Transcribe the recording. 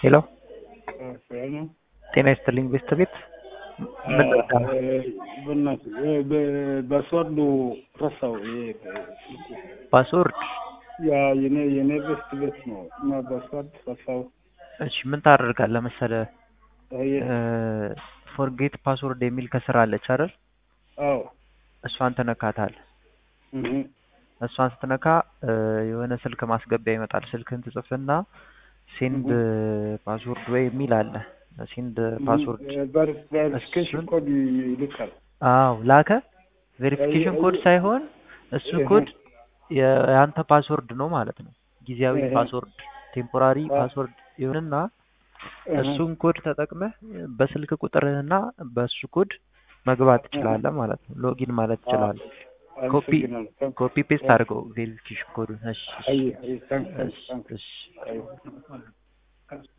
ሄሎ ሰላም ነው። ጤና ይስጥልኝ ቤስት ቤት ምን ልርዳ? በእናትህ በስዋርዱ ረሳው። ይሄ ስልኩ ፓስወርድ ያ የኔ የኔ ቤስት ቤት ነው እና በስዋርድ ረሳው። እሺ ምን ታደርጋለህ መሰለህ አየ ፎርጌት ፓስወርድ የሚል ከስር አለች አይደል? አዎ እሷን ትነካታለህ። እህ እሷን ስትነካ እ የሆነ ስልክ ማስገቢያ ይመጣል። ስልክህን ትጽፍና ሴንድ ፓስወርድ ወይ የሚል አለ። ሴንድ ፓስወርድ ቬሪፊኬሽን ኮድ ይልካል። አዎ ላከ። ቬሪፊኬሽን ኮድ ሳይሆን እሱ ኮድ የአንተ ፓስወርድ ነው ማለት ነው። ጊዜያዊ ፓስወርድ ቴምፖራሪ ፓስወርድ ይሁንና እሱን ኮድ ተጠቅመህ በስልክ ቁጥርህና በእሱ ኮድ መግባት ትችላለህ ማለት ነው። ሎጊን ማለት ትችላለህ። ኮፒ ኮፒ ፔስት አድርገው ቬሪፊኬሽን ኮዱን። እሺ አይ አይ ታንክስ እሺ ታንክስ እሺ አይ